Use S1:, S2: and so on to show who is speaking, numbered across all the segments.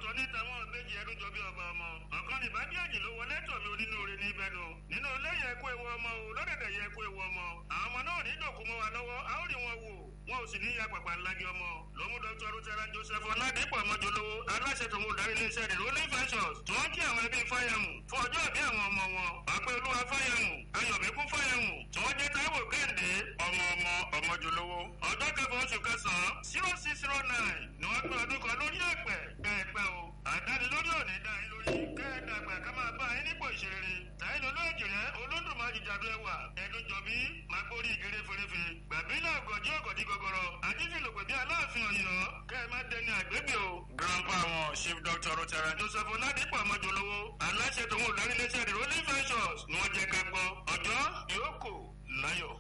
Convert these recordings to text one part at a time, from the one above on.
S1: ní tàwọn méjì ẹdún jọ bí ọba ọmọ ọ̀kan ní bá díàjì ló wọlé tọ̀mí onínúure ní ibẹ̀nu nínú ilé yẹ kó ewu ọmọ o lọ́dẹ̀dẹ̀ yẹ kó ewu ọmọ àwọn ọmọ náà ní ìdòkú mọ́ wa lọ́wọ́ a ó rí wọn wò wọn ò sì ní ya pàpà ńlági ọmọ ló mú dr rutera joseph ọládìpọ̀ ọmọjọlówó aláṣẹ tó mú darí iléeṣẹ́ rẹ̀ rolling ventures tí wọ́n kí àwọn ẹbí fáyàmù fún ọjọ́ ìbí àwọn ọmọ wọn ọpẹ́ olúwa fáyàmù ayọ̀mẹ́kún fáyàmù tí wọ́n jẹ́ táíwò kẹ́hìndé ọmọ ọmọ ọmọjọlówó ọjọ́ kẹfà oṣù kẹsàn-án zero six zero nine ni wọ́n gbé ọdún kan lórí ẹ̀pẹ̀ kẹ́ẹ̀pẹ́ o àdánilórí òní dá yín lórí kẹ́ẹ̀dàgbà ká máa bá yín nípò ìṣeré tàyín olóòjì rẹ olódùmarè jàdú ẹwà ẹdun jọbí máa gbórí ìgèrè fèrèfè gbàbílẹ̀ ọ̀gọ̀jì ọ̀gọ̀dì gọgọrọ àdífìlòpẹ̀ bí aláàfin ọ̀yọ́ kẹ́ ẹ má dẹni àgbébì o. grandpa wọn chief doctor rotara joseph oladipo amajolowo aláṣẹ tòun olùdarílẹ̀ṣẹ̀ the rolling ventures ni wọ́n jẹ́ ká gbọ́ ọjọ́ ìyókù láyọ̀.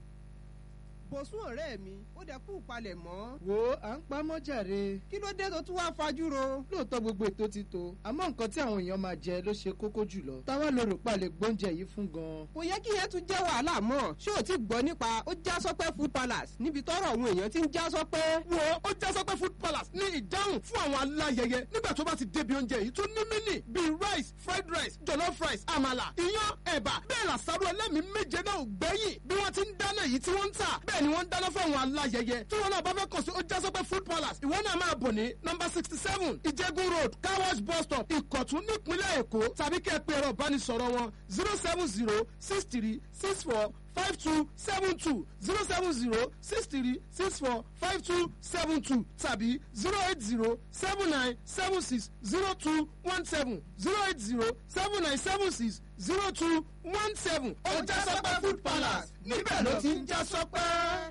S2: bọ̀sùn ọ̀rẹ́ mi ó dẹ kú palẹ̀ mọ́.
S3: wo à ń pa mọ́jàre.
S2: kí ló dé tó tún wá fajúro.
S3: lóòótọ́ gbogbo ètò ti tó àmọ́ nǹkan tí àwọn èèyàn máa jẹ ló ṣe kókó jùlọ. táwa lè rò pa lè gbóúnjẹ yìí fún gan.
S2: kò yẹ kí yẹn tún jẹ́ wàhálà mọ́ ṣé o ti gbọ́ nípa ó já sọ́pẹ́ food palace níbi tọ́rọ̀ àwọn èèyàn ti ń já sọ́pẹ́.
S4: wo ó já sọ́pẹ́ food palace ní ìdáhùn fún àwọn aláyẹyẹ nígbà tó bá ti débi oúnjẹ yìí tó ní mínì bíi rice fried rice jollof rice àmàlà iyán ẹ̀bà bẹ́ẹ̀ làṣàrò ẹlẹ́mìí méje náà ò gbẹ́yìn bí wọ́n ti ń dáná yìí tí wọ́n ń tà bẹ́ẹ̀ ni wọ́n ń dáná fún àwọn aláyẹyẹ tí wọn náà bá fẹ́ kàn sí ó já sọ́pẹ́ food palace ìwọ náà máa bọ̀ ní nọmba sixty seven ìjẹ́gun road car wash bus stop ìkọ̀tún nípínlẹ̀ èkó tàbí kẹ́ ẹ pé ẹ̀rọ ìbánisọ̀rọ̀ wọn zero seven zero six three six four five two seven two zero seven zero six three six four five two seven two tàbí zero eight zero seven nine seven six zero two one seven zero eight zero seven nine seven six zero two one seven. ó já sọ́pẹ́ food palace níbẹ̀ ló ti ń já sọ́pẹ́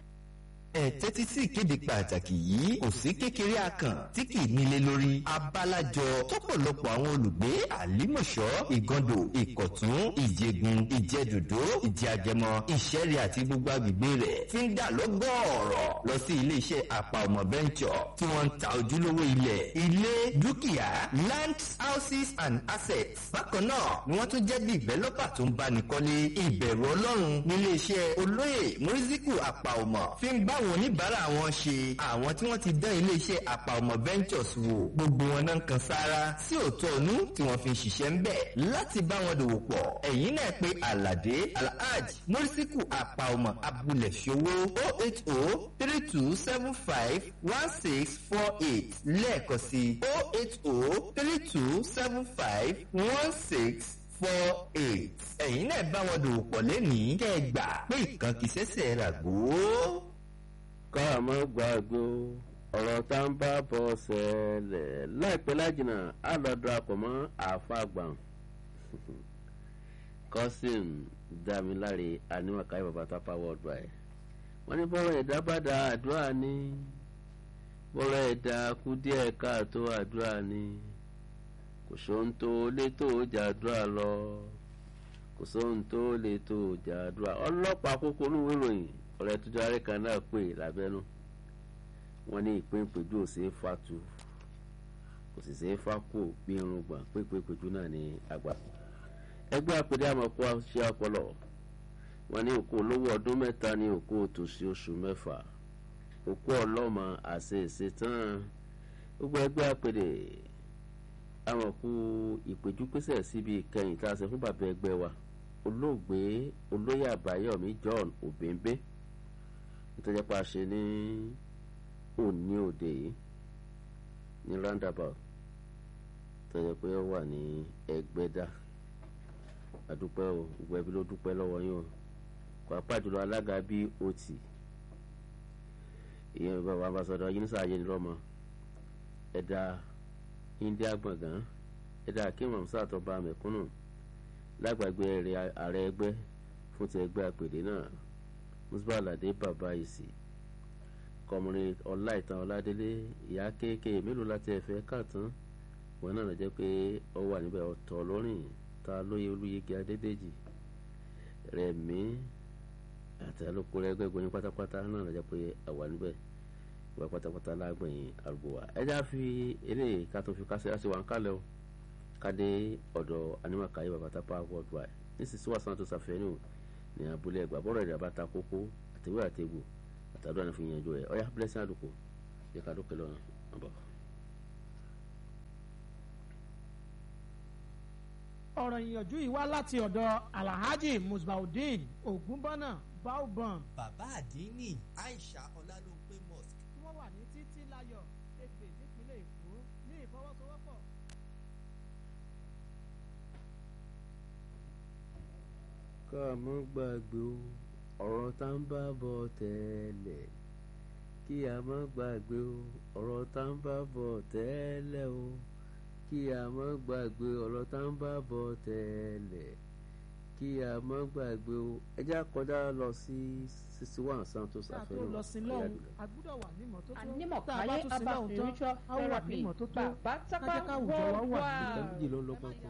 S5: ẹ tẹ́tí sí ìkéde pàtàkì yìí kò sí kékeré akàn tí kì í nílé lórí abalajọ tọ́pọ̀lọpọ̀ àwọn olùgbé àlímọ̀ṣọ́ ìgàndò ìkọ̀tún ìjẹgun ìjẹdòdó ìjẹàjẹmọ ìṣẹ́rì àti gbogbo agbègbè rẹ̀ ti ń dà lọ́gọ́ọ̀rọ̀ lọ sí iléeṣẹ́ àpà ọmọ bẹ́ńtsọ̀ tí wọ́n ń ta ojúlówó ilẹ̀ ilé dúkìá land houses and assets bákan náà ni wọ́n tún jẹ́ bí ìbẹ́lọ́pà tó ń báni kọ́lé ìbẹ̀rù ọlọ́run níléeṣẹ́ olóyè mùrísíkù àpà ọmọ fi ń bá àwọn oníbàárà wọn ṣe àwọn tí wọ́n ti dán iléeṣẹ́ àpà ọmọ ventures wò gbogbo wọn náà ń kan sára sí òótọ́ ọ̀nú tí wọ́n fi ń ṣiṣẹ́ ń bẹ̀ láti bá wọn dòwò pọ̀ ẹ̀yìn náà pé aládé alhaj mọ́rísíkù àpà ọmọ abúlé ṣòwò o eight o three two seven five one six four eight lẹ́ẹ̀kan sí o eight o three two seven five one six four eight ẹ̀yin náà bá wọn dòwò pọ̀ lẹ́nìí kẹ́ ẹ gbà pé ìkan kìí ṣẹ̀ṣẹ̀ ràgó
S6: ká mọ́ gbàgbó ọ̀rọ̀ tá ń bá bọ̀ ṣẹlẹ̀ láìpẹ́ lájìnà á lọ darapọ̀ mọ́ àfàgbàn cousin damiláre aníwàkáyé bàbá tápá worldwide wọ́n ní bọ́rọ̀ ẹ̀dá bá da àdúrà ní bọ́rọ̀ ẹ̀dá kú díẹ̀ káàtó àdúrà ní kò sóhun tó lé tó jàdúrà lọ kò sóhun tó lé tó jàdúrà ọlọ́pàá kókó olúwo ìròyìn ọ̀rẹ́ tuntun arẹ́ kan náà pè lábẹ́nú wọ́n ní ìpín ìpéjú ò sí fatu kò sì sí fákò bí irun gbọ̀n pípé ìpéjú náà ní àgbà. ẹgbẹ́ àpèdé àmọ̀kó ṣe ọpọlọ wọ́n ní òkú olówó ọdún mẹ́ta ní òkú òtòṣì oṣù mẹ́fà òkú ọlọ́mọ àṣẹ ìṣetán gbogbo ẹgbẹ́ àpèdé àmọ̀kó ìpéjú pèsè síbi ìkẹyìn tá a ṣe fún bàbá ẹgbẹ́ wa olóògbé olóyè àbáyọ̀mí john òbẹ́ńbẹ́ nítorí pa ṣe ní òní òde yìí ní roundabout tó yẹ pé ó wà ní ẹgbẹ́dá àdúpẹ́ o gbogbo ẹbí ló dúpẹ́ lọ́wọ́ yín o pàápàá jùlọ alága bí o tì ìyẹn bàbá ambassadọ yínnísà ayélujára ẹ̀dá india gbọ̀ngàn ẹ̀dá akéwọ̀n musa àtọ́ba mẹ̀kúnnù lágbàgbé ààrẹ ẹgbẹ́ fún ti ẹgbẹ́ àpèdè náà musba alade baba isi kọmọrin ọláìtàn ọládélé ìyá kéèké mélòó láti ẹ̀fẹ́ káàtán wọn náà jẹ́ pé ó wà níbẹ̀ ọ̀tọ̀ lọ́rìn ta lóye olúyege adédèjì rẹ̀mí àti alóko rẹ̀ gbẹ̀gbẹ̀ ní pátápátá náà jẹ́ pé àwà níbẹ̀ ìwà pátápátá lágbẹ̀yìn àrùbọ̀ wa ẹja fi eléyìí ká tó fi kásẹ̀ láti wà ń kálẹ̀ o kádé ọ̀dọ̀ anímọ̀káyé babatápá worldwide nísinsìnyí wàásù náà tó ṣàfihàn ní abúlé ẹgbà bọ́rọ̀ ẹ̀dá bá ta kókó àtẹ̀wé àtẹ̀gbò àtàdúrà ní fi yanjú ẹ̀ ọ̀yá blessing àdùkù yẹ ká dókè lọ́nà ọ̀bọ̀.
S7: ọ̀rọ̀ ìyànjú yìí wá láti ọ̀dọ̀ alhaji musbaudeen ogunbọ́nà baobon
S8: bàbá àdínní aisha ọlálópé mosque
S7: tí wọ́n wà ní títí láyọ̀ ègbè nípínlẹ̀ èkó ní ìfọwọ́sowọ́pọ̀.
S6: ká mọ́ gbàgbé o ọ̀rọ̀ tá ń bá bọ̀ tẹ́lẹ̀ kí a mọ́ gbàgbé o ọ̀rọ̀ tá ń bá bọ̀ tẹ́lẹ̀ o kí a mọ́ gbàgbé ọ̀rọ̀ tá ń bá bọ̀ tẹ́lẹ̀ kí a mọ́ gbàgbé o ẹ já kọjá lọ sí sixty one santos
S7: tá a tó
S6: àfẹnù
S7: lọ sí lọ́hùn a gbúdọ̀ wà ní ìmọ́tótó tá a
S9: Anímọ̀káyé
S7: bá tún sí
S9: Abba
S7: lọ́hùn tán
S9: spiritual
S7: a ó wà ní
S9: therapy
S7: ìmọ́tótó
S9: bàbá tápá
S7: kájẹ́ káwùjọ wa wà ní
S9: worldwide.
S6: ìgbà méjì ló ń lọ pọ̀pọ̀.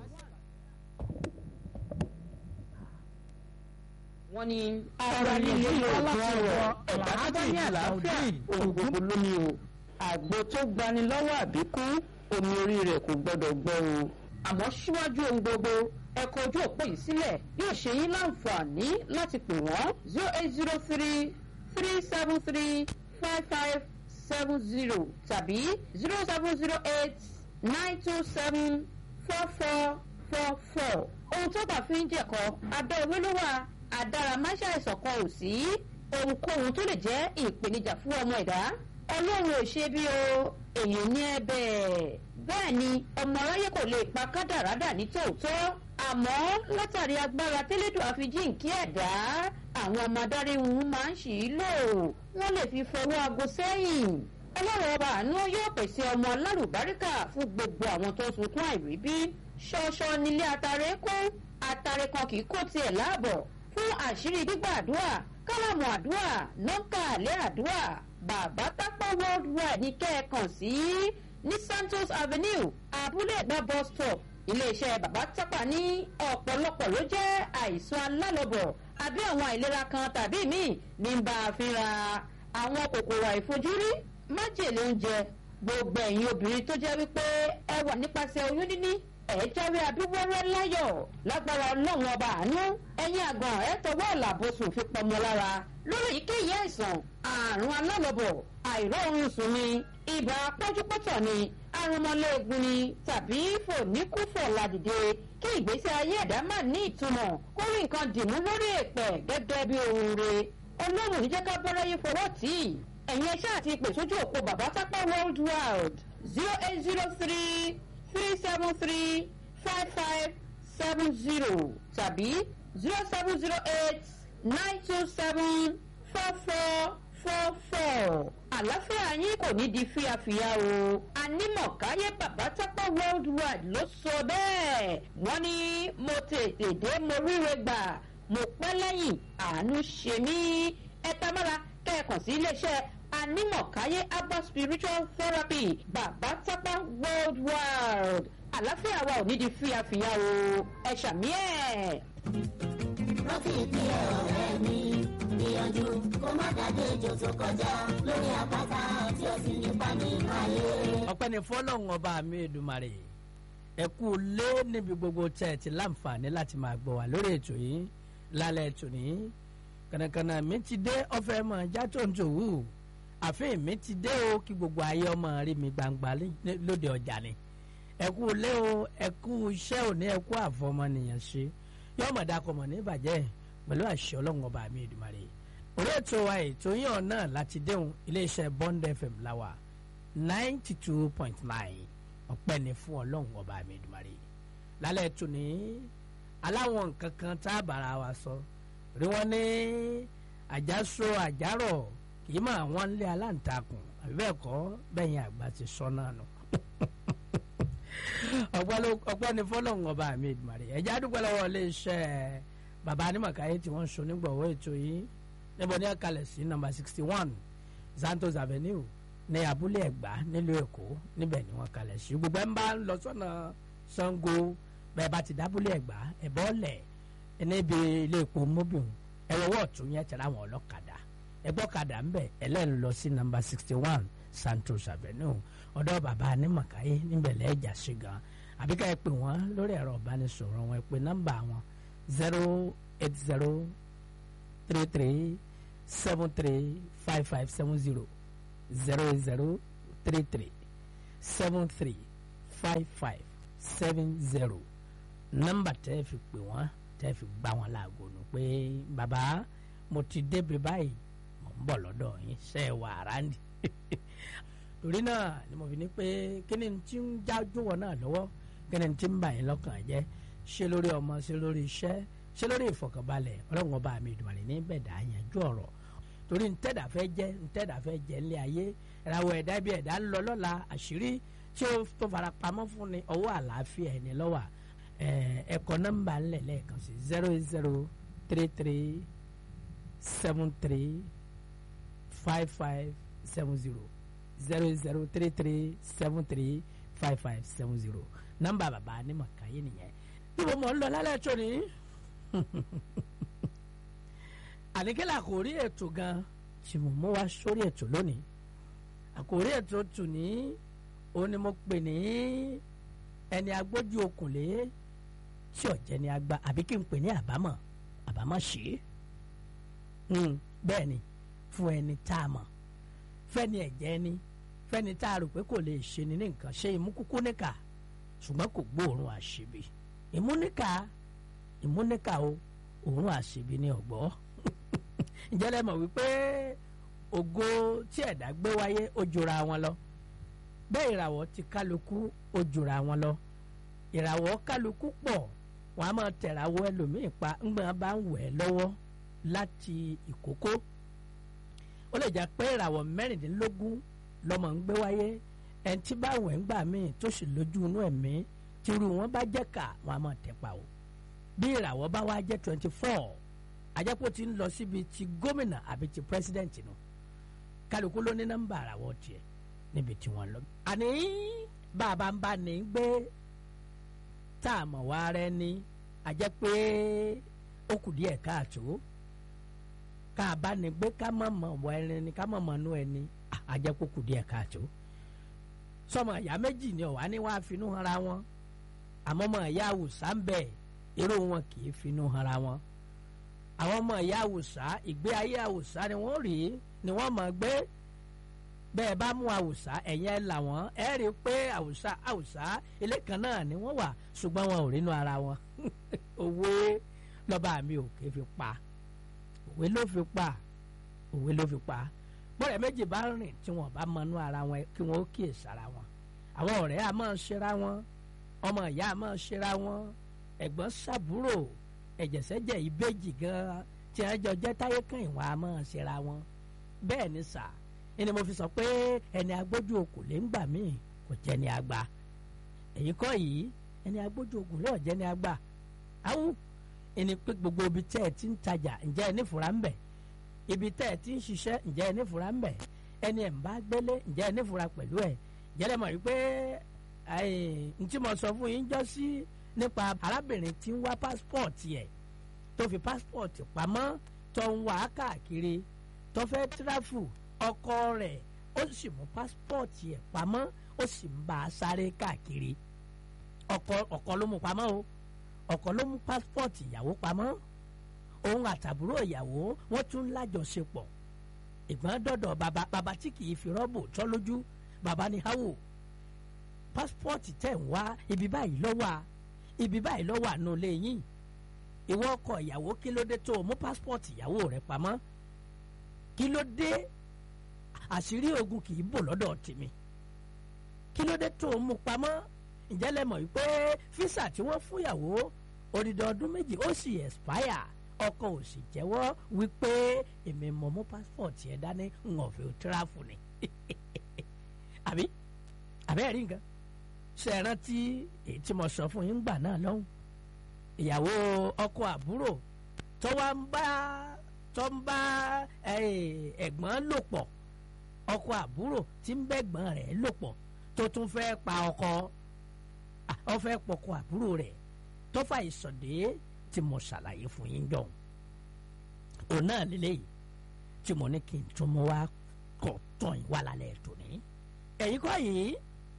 S9: wọ́n ní
S7: Ọ̀rọ̀ líle wá láti ọ̀dọ̀
S9: ẹ̀dá tó bá ní àlàáfíà ohun gbogbo ló ní o àgbo tó gbani lọ́wọ́ àbíkú omi orí rẹ̀ kò gbọ́dọ̀ gbọ́ o àmọ́ síwájú ohun gbogbo ẹ kọ ojú òpó yìí sílẹ̀ yóò ṣe yín láǹfààní láti pè wọ́n zero eight zero three three seven three five five seven zero tàbí zero seven zero eight nine two seven four four four four ohun tó bá fi ń jẹ̀kọ́ abẹ́ owó ló wà àdáramáṣá ìṣọ̀kan ò sí ohunkóhun tó lè jẹ́ ìpèníjà fún ọmọ ẹ̀dá ọlọ́run ò ṣe bí o èèyàn ní ẹ bẹ́ẹ̀ bẹ́ẹ̀ ni ọmọ aráyé kò lè pa kádàrádà ní tòótọ́ àmọ́ látàrí agbára tẹ́lẹ̀dùn àfijíǹkí ẹ̀dá àwọn ọmọ adarí wọn máa ń ṣì í lò wọ́n lè fi fọwọ́ aago sẹ́yìn ọlọ́run ọba àánú yóò pèsè ọmọ alálùbáríkà fún gbogbo àwọn tó ń sunkún àìríbí ṣọṣọ nílé atare kún atare kan kì í kó tiẹ̀ láàbọ̀ fún àṣírí gbígbàdúrà kálámù àdúrà nọ́ńkà àlẹ́ àdúrà bàbá tápọ̀ worldwide ní kẹ́ẹ̀kan sí ní santos avenue abúlé ẹ̀gbá bus stop iléeṣẹ́ bàbá tápà ní ọ̀pọ̀lọpọ̀ ló jẹ́ àìsàn alálọ́bọ̀ àbí àwọn àìlera kan tàbí míì ní bá a fínra àwọn kòkòrò àìfojúrí májèlé oúnjẹ gbogbo ẹ̀yin obìnrin tó jẹ́ wípé ẹ wà nípasẹ̀ oyún níní ẹ jáwé abíwọ́rẹ́ láyọ̀ lágbára ọlọ́run ọba àánú ẹ̀yin àgàn ẹ tọwọ́ ọ̀làbọ̀sùn fi pọmọ lára lórí èyíkéyìí àìsàn àrùn alálọ́bọ̀ àìróorun sùn ni ibà pọ́júpọ́tọ̀ ni arúmọléegun ni tàbí fòníkúfọ̀ ládìde kí ìgbésí ayé ẹ̀dá má ní ìtumọ̀ kó rí nǹkan dìmú lórí èpẹ̀ gẹ́gẹ́ bí ohun re ọlọ́run ní jẹ́ ká bọ́láyé fọwọ́ tì í ẹ̀yin ẹṣẹ́ àti ìpè sójú òpó bàbá sápá world wide zero eight zero three three seven three five five seven zero tàbí zero seven zero eight nine two seven four four four four àlàáfíà yín kò ní di fíafíà o anímọ̀káyé bàbá tápá world wide ló sọ bẹ́ẹ̀ wọ́n ní mo tètè dé mo ríre gbà mo pẹ́ lẹ́yìn àánú ṣe mí ẹ tamara kẹ́ẹ̀kan sí iléeṣẹ́ anímọ̀káyé abba spiritual therapy bàbá tápá world wide àlàáfíà wa ò ní di fíafíà o ẹ ṣàmì ẹ̀.
S10: rántí ìpínlẹ̀ ọ̀rẹ́ mi gbìyànjú kó má dàdé ejò tó kọjá lórí àpáta tí ó sì nípa nínú ayé.
S11: ọpẹ́ ni fọlọ́run ọba mi èdùmarè ẹ kú lé níbi gbogbo tẹ́ ẹ ti láǹfààní láti máa gbọ́ wá lórí ètò yìí lálẹ́ ètò ní kànàkànà mi ti dé ọ̀fẹ́ mọ̀ já tó ń tòwú àfihàn mi ti dé o kí gbogbo ayé ọmọ rí mi gbangba lé- lóde ọjà ni ẹ kú lé o ẹ kú iṣẹ́ òní ẹ kú àfọmọnìyàn ṣe yọmọ dakọmọ ní ìbàjẹ́ pẹ̀lú àṣẹ ọlọ́run ọba mi èdùmarè orí ètò wa ètò yín ọ̀nà láti déhùn iléeṣẹ́ bond fm láwà ninety two point nine ọpẹ́ ni fún ọlọ́run ọba mi ìdùmarè lálẹ́ tún ní aláwọn nǹkan kan tá a bára wa sọ rí wọn ní àjàsọ àjàrọ̀ kì í máa wọ́n lé aláǹtakùn àbí bẹ́ẹ̀ kọ́ bẹ́yìn àgbà ti sọ náà nù ọpẹ́ ló- ọpẹ́ ni fọlọ́run ọba mi ìdùmarè ẹ̀já dúpẹ́ lọ́wọ́ iléeṣẹ́ bàbá anímọ̀káyé tí wọ́n ń so nígbọ̀wọ́ ètò yìí níbo ní ẹ̀kalẹ̀ sí nọ́mbà sixty one santos avenue ní abúlé ẹ̀gbá nílùú èkó níbẹ̀ ni wọ́n kalẹ̀ sí gbogbo ẹ̀ ń bá ń lọ sọ́nà sango bẹ́ẹ̀ bá ti dábúlé ẹ̀gbá ẹ̀bọ́ ọ̀lẹ̀ níbi ilé epo mobil ẹ̀rọwọ́ ọ̀tún yẹn tẹ̀lé àwọn ọlọ́kadà ẹgbọ́kadà ń bẹ̀ ẹlẹ́nu lọ sí nọ́mbà sixty one santos avenue ọ̀dọ́ bàbá anímọ̀káyé níbẹ̀ lẹ́ẹ̀jà sí gan àbíká ẹ pè wọ́n lórí ẹ̀rọ ìbánisọ̀rọ̀ wọn ẹ pè nọ́mbà wọn zero eight zero three three seven three five five seven zero zero zero three three seven three five five seven zero nọ́mbà tẹ́ fi pè wọ́n tẹ́ fi gbá wọn láago nù pé bàbá mo ti débi báyìí mo ń bọ̀ lọ́dọ̀ yín ṣe é wà ráńdì torí náà ni mo fi ní pé kí ni tí ń jájú wọn náà lọ́wọ́ kí ni tí ń bà yín lọ́kàn jẹ́ ṣé lórí ọmọ ṣé lórí iṣẹ́ ṣé lórí ìfọ̀kànbalẹ̀ ọlọ́run ọba mi ìdùnnú ní bẹ̀dà yanjú ọ̀rọ̀ torí ntẹ́dà fẹ́ jẹ́ ntẹ́dà fẹ́ jẹ́ ńlẹ̀ ayé ìràwọ̀ ẹ̀dá bí ẹ̀dá ń lọ lọ́la àṣírí tí ó tó fara pamọ́ fún ni ọwọ́ àlàáfíà ẹni lọ́wọ́ ẹ̀kọ́ nọ́mbà ńlẹ̀ lẹ́ẹ̀kan sí zero eight zero three three seven three five five seven zero zero eight zero three three seven three five five seven zero nọ́mbà bàbá ní màkàyé nìyẹn níbo mọ̀ ń lọ lálẹ́ tó ní àníkẹ́lẹ́ àkòrí ètò gan tí mo mú wá sórí ètò lónìí àkòrí ètò tù ní òun ni mo pè ní ẹni agbójú okùnlé tí ọ̀jẹ̀ ni agba àbí kí n pè ní àbámọ̀ àbámọ̀ ṣe é bẹ́ẹ̀ ni fún ẹni tá a mọ̀ fẹ́ni ẹ̀jẹ̀ ni fẹ́ni tá a rò pé kò lè ṣe ni ní nǹkan ṣe ìmúkúkú níkà ṣùgbọ́n kò gbóòórùn àṣebi ìmúníkà ìmúníkà o òórùn àṣebi ní ọ̀gbọ́ ǹjẹ́ lẹ mọ̀ wípé ògo tí ẹ̀dá gbé wáyé ó jura wọn lọ bẹ́ẹ̀ ìràwọ̀ ti kálukú ó jura wọn lọ ìràwọ̀ kálukú pọ̀ wọ́n á máa tẹ̀ràwọ̀ ẹlòmíì pa ńgbọ́n bá ń wẹ̀ lọ́wọ́ láti ìkókó ó lè jẹ́ pé ìràwọ̀ mẹ́rìndínlógún lọ́mọ ń gbé wáyé ẹni tí bá wẹ̀ ń gbà míì tó sì lójú inú ẹ̀mí tírú wọn bá jẹ́ kà wọ́n á máa tẹ̀ pa o bí ìràwọ̀ bá wá jẹ́ twenty four àjẹpọ̀ ti ń lọ síbi ti gómìnà àbí ti pírẹsidẹ́ǹtì nù kálukú ló ní nọ́mbà àràwọ̀ tiẹ̀ níbi tí wọ́n lọ. àní bàbá ń bá ní gbé tá a mọ̀ wá rẹ ní àjẹ́ pé ó kù díẹ̀ káàtó ká a bá ní gbé ká mọ̀ mọ̀ wọ ẹni ni ká mọ̀ mọ̀ nú ẹni àjẹ́ pé ó kù díẹ̀ káàtó. sọmọ ìyá méjì ni ọ̀wá ní wàá finú hanra wọn àmọ́ ọmọ ìyá àwùsá ń bẹ̀ irú wọn kì í finú hanra wọn àwọn ọmọ ìyá àwùsá ìgbé ayé àwùsá ni wọ́n rí ni wọ́n mọ̀ gbé bẹ́ẹ̀ bá mú àwùsá ẹ̀yìn ẹ̀ là wọ́n ẹ̀ rí i pé àwùsá àwùsá ilé kan náà ni wọ́n wà ṣùgbọ́n wọn ò rínú ara wọn òwe lọ́ba mi ò ké fi pa òwe ló fi pa òwe ló fi pa bọ́ọ̀rẹ́ méjì bá rìn tí wọ́n bá mọnú ara wọn kí wọ́n ó kíyè sára wọn àwọn ọ̀rẹ́ a máa ṣera wọn ọmọ ìyá a máa ṣera wọn ẹ̀gbọ́n sàbúrò ẹ̀jẹ̀sẹ̀jẹ̀ ìbejì gan tí wọ́n jọ jẹ́ táyé kan ìwọ̀n a máa ṣera wọn bẹ́ẹ̀ ni sà ẹni mo fi sọ pé ẹni agbójú okùn lè ń gbà míì kò jẹ́ ni àgbà èyí kọ́ yìí ẹni agbójú okùn lè jẹ́ ni àgbà áwù ẹni pé gbogbo ibi tẹ́ ẹ ti ń tajà ǹjẹ́ ẹ nífura ń bẹ̀ ibi tẹ́ ẹ ti ń ṣiṣẹ́ ǹjẹ́ ẹ nífura ń bẹ̀ ẹni ẹ̀ ń bá gbélé ǹjẹ́ ẹ nífura pẹ̀lú ẹ̀ jẹ́lẹ̀ mọ̀ wípé n tí mo sọ fún yín jọ sí nípa arábìnrin tí ń wá pásítọ̀tì ẹ̀ tó fi pásítọ̀tì pamọ́ tó ń wá káàkiri tó fẹ́ tíráfù ọkọ rẹ̀ ó sì mú pásítọ̀tì ẹ̀ pamọ́ ó sì ń bá a sáré káàkiri ọkọ ọkọ ló mú pamọ́ o ọkọ ló mú pásítọ̀tì ìyàwó pamọ́ òun àtàbúrò ìyàwó wọ́n tún lájọṣepọ̀ ìgbọ́n dọ̀dọ̀ bàbá bàbá tí kì í fi rọ́bù tọ́ lójú bàbá ní háwò pásítọ̀tì tẹ̀ ń wá ibi báyìí lọ́wọ́ a ibi báyìí lọ́wọ́ àánú ilé yín ìwọ ọkọ ìyàwó kí ló dé tó o mú pásítọ̀tì ìyàwó rẹ pamọ́ kí ló dé àṣírí ogun kì í bò lọ́dọ̀ tèmi kí ló dé tó o mú pamọ́ ǹjẹ́ lẹ mọ̀ wípé físà tí wọ́n fún ìyàwó odidi ọdún méjì ó sì expire ọkọ ò sì jẹ́wọ́ wípé èmi mọ̀ mú pásítọ̀tì ẹ̀ dání ń ọ̀fẹ́ tíráfù ni àbí àbẹ́ẹ̀rí nǹkan ṣe é rántí èyí tí mo sọ fún yín gbà náà lọ́hùn ìyàwó ọkọ àbúrò tó wá ń bá tó ń bá ẹ̀gbọ́n lò pọ̀ ọkọ àbúrò tí ń bẹ́gbọ́n rẹ̀ lò pọ̀ tó tún fẹ́ pa ọkọ ó fẹ́ pọkọ àbúrò rẹ̀ tó fà ìsọ̀dé tí mo ṣàlàyé fún yín jọ̀hún òun náà lélẹ́yìí tí mo ní kí n tún mú wá kọ̀ tán yín wà lálẹ́ tòní ẹ̀yin kọ́ yìí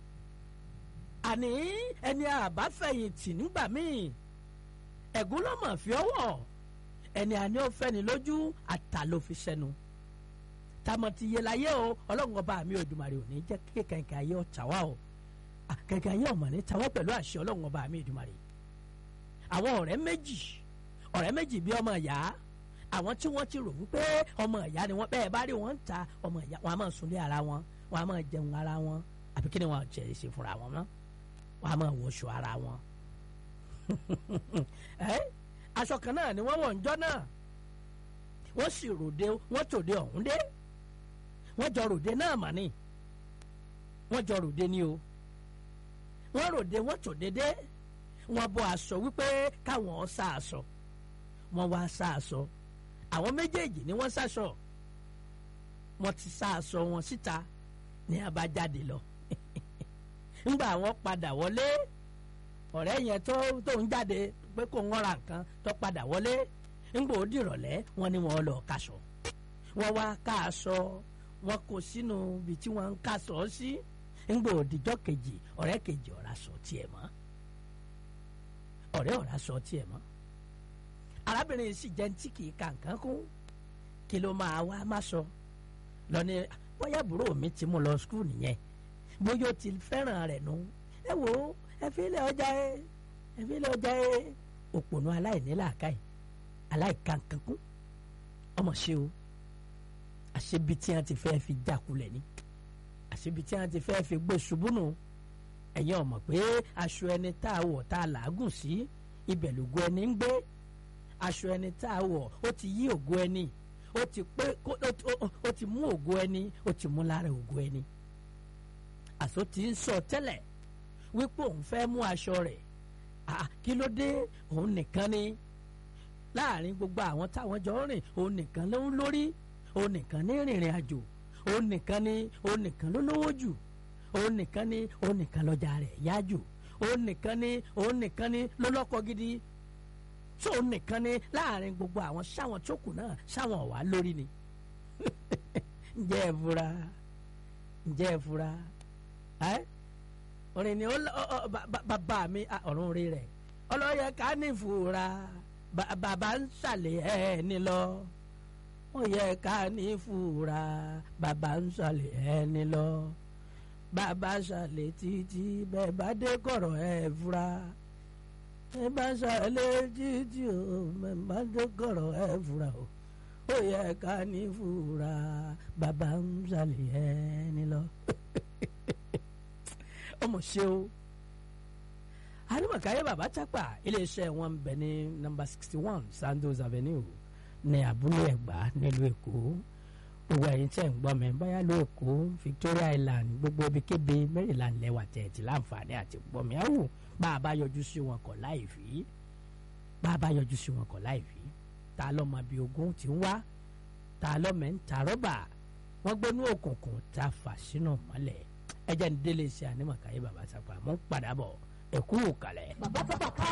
S11: àní ẹni àbáfẹ̀yìntì nígbà míì ẹ̀gún ló mọ̀ fi ọwọ́ ẹni àní ó fẹ́ni lójú àtà ló fi sẹ́nu tamọ̀ ti yẹ láyé o ọlọ́run ọba mi Òdùmarè ò ní jẹ́ kí kẹ̀kẹ́ ayé ọ̀tá wa o kẹ̀kẹ́ ayé ọ̀mọ̀ ní tawọ́ pẹ̀lú àṣẹ ọlọ́run ọba mi Òdùmarè àwọn ọ̀rẹ́ méjì ọ̀rẹ́ méjì bí ọmọ ìyá àwọn tí wọ́n ti rò wípé ọmọ ìyá ni wọ́n bẹ́ẹ̀ bá rí wọn ń ta ọmọ ìyá wọn a máa sunlé ara wọn wọn a máa jẹun ara wọn àbí kí ni wọn jẹ ṣe fúnra wọn mọ́ wọn a máa wọṣọ ara wọn. ẹ aṣọ kan náà ni wọ́n wọ̀ ń jọ́ náà wọ́n sì ròde wọ́n tòde ọ̀hún dé wọ́n jọ ròde náà mà ní wọ́n jọ ròde ni o wọ́n ròde wọ́n tòde dé wọ́n bọ́ aṣọ wípé káwọn sá aṣọ wọ́n wá sá aṣọ àwọn méjèèjì ni wọ́n sáṣọ wọ́n ti sá aṣọ wọn síta ní abájáde lọ ńgbà wọ́n padà wọlé ọ̀rẹ́ yẹn tó tó ń jáde pé kò ń ra nǹkan tó padà wọlé ńgbà ó dìrọ̀lẹ́ wọ́n ní wọ́n lọ kaṣọ wọ́n wá ká aṣọ wọ́n kó sínú ibi tí wọ́n ń kaṣọ sí ńgbà òdìjọ́ kejì ọ̀rẹ́ kejì ọ̀rá sọ tiẹ̀ mọ́ ọ̀rẹ́ ọ̀rá sọ tiẹ̀ mọ́ arábìnrin sì jẹ́ tí kì í ka nǹkan kún kí ló máa wá má sọ lọ́ni bóyá àbúrò mi ti mú lọ skul nìyẹn bóyá ó ti fẹ́ràn rẹ̀ nù ẹ wò ó ẹ fi ilẹ̀ ọjà ẹ ẹ fi ilẹ̀ ọjà ẹ òpònú aláìníláàkáì aláìkankankún ọmọ ṣe o àṣebi tí wọn ti fẹ́ fi jákulẹ̀ ni àṣebi tí wọn ti fẹ́ fi gbé ṣubú nù ẹ̀yin ọmọ pé aṣọ ẹni tá a wọ̀ tá a làágùn sí ibẹ̀ lògo ẹni ń gbé aṣọ ẹni tá a wọ̀ ó ti yí ògo ẹni ó ti pé ó ti mú ògo ẹni ó ti mú lára ògo ẹni àṣọ ti ń sọ tẹ́lẹ̀ wípé òun fẹ́ mú aṣọ rẹ̀ kí ló dé òun nìkan ni láàrin gbogbo àwọn táwọn jọ rìn òun nìkan ló ń lórí òun nìkan ní rìnrìn àjò òun nìkan ní òun nìkan ló lówó jù òun nìkan ní òun nìkan lọ́jà rẹ̀ yá jù òun nìkan ní òun nìkan ní ló lọ́kọ gidi tó òun nìkan ní láàrin gbogbo àwọn sáwọn tó kù náà sáwọn ọ̀wá lórí ni ǹjẹ́ ẹ fura ǹjẹ́ ẹ fura ẹ́ orin ni bàbá mi ọ̀run rí rẹ̀ ọlọ́yẹ ká ní ìfura bàbá ń ṣàlẹ̀ ẹni lọ ó yẹ ká ní ìfura bàbá ń ṣàlẹ̀ ẹni lọ bàbá ṣàlẹ̀ títí bẹ́ẹ̀ bá dé kọ̀rọ̀ ẹ̀ fura bẹ́ẹ̀ bá ṣàlẹ̀ títí o bẹ́ẹ̀ bá dé kọ̀rọ̀ ẹ̀ fura o ó yẹ ká ní ìfura bàbá ń ṣàlẹ̀ ẹni lọ ọmọ ṣe o arimakaye baba chapa iléeṣẹ́ wọn bẹ ní nọ́mbà sixty one sandos avenue ní abúlé ẹ̀gbá nílùú èkó gbogbo ẹ̀yin tẹ́ ń gbọ́ mi báyà ló èkó victoria island gbogbo ibikíbi maryland lẹ́wà tẹ̀ẹ̀tì láǹfààní àti gbọ́ mi àwò bá a bá yọjú sí wọn kọ̀ láì fi bá a bá yọjú sí wọn kọ̀ láì fi ta lọ́mọ bíi ogun ti ń wá ta lọ́mọ ń ta rọ́bà wọ́n gbónú òkùnkùn ta fà sínú mọ́lẹ̀ ẹjẹ ní délé ṣe ànímọ̀káyé bàbá sápá mọ́ ń padà bọ̀ ẹ̀kú òkàlẹ̀.
S10: bàbá sábà ká